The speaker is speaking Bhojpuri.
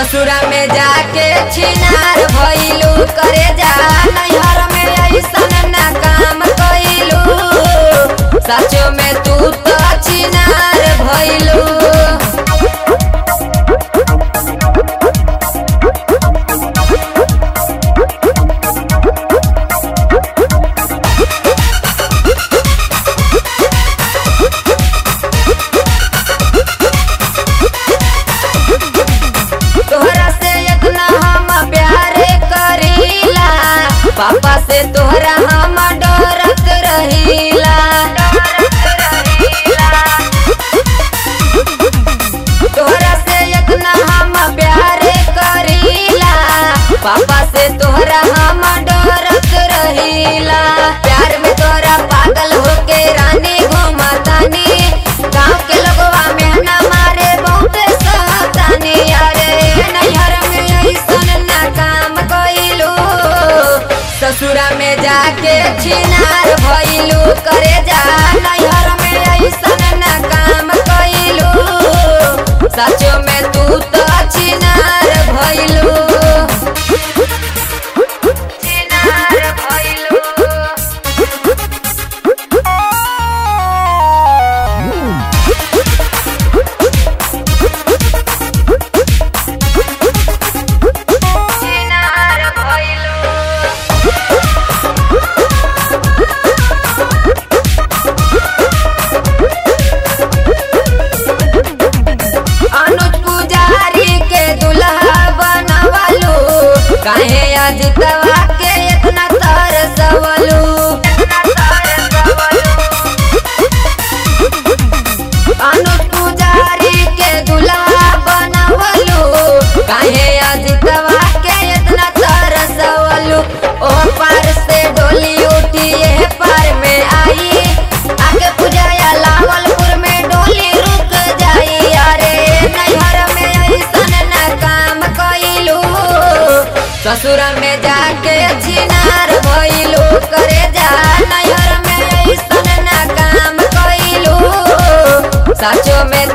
ससुरा में जाके छिनार भइलू करे जा नैहर में ऐसन ना काम कइलू सचो में तू तो छिनार भइलू तोहरा से इतना हम प्यार करीला पापा से तोहरा हम डरत रहीला तोहरा से इतना हम प्यार करीला पापा से तोहरा हम डरत रहीला प्यार में तोरा पागल होके रानी घुमतानी गाँव के लोगवा में ना मारे बहुते सहतानी अरे नैहर में ऐसन ना काम कइलू ससुरा में जाके छिनार भइलू करे जा नैहर में ऐसन ना काम कइलू सचो में तू तो छिनार भइलू छिनार भइलू छिनार भइलू अनुज पुजारी के दुल्हा बनवलू काहे अजितवा के इतना तरसवलू अनुज पुजारी के दुल्हा बनवलू काहे अजितवा के इतना तरसवलू ओ पार से डोली उठी ये पार में आई आगे पुजाया लावलपुर में डोली रुक जाई अरे नैहर में ऐसन ना काम कइलू ससुर में जाके छिनार भइलू करे जा नैहर में ऐसन ना काम कइलू सचो में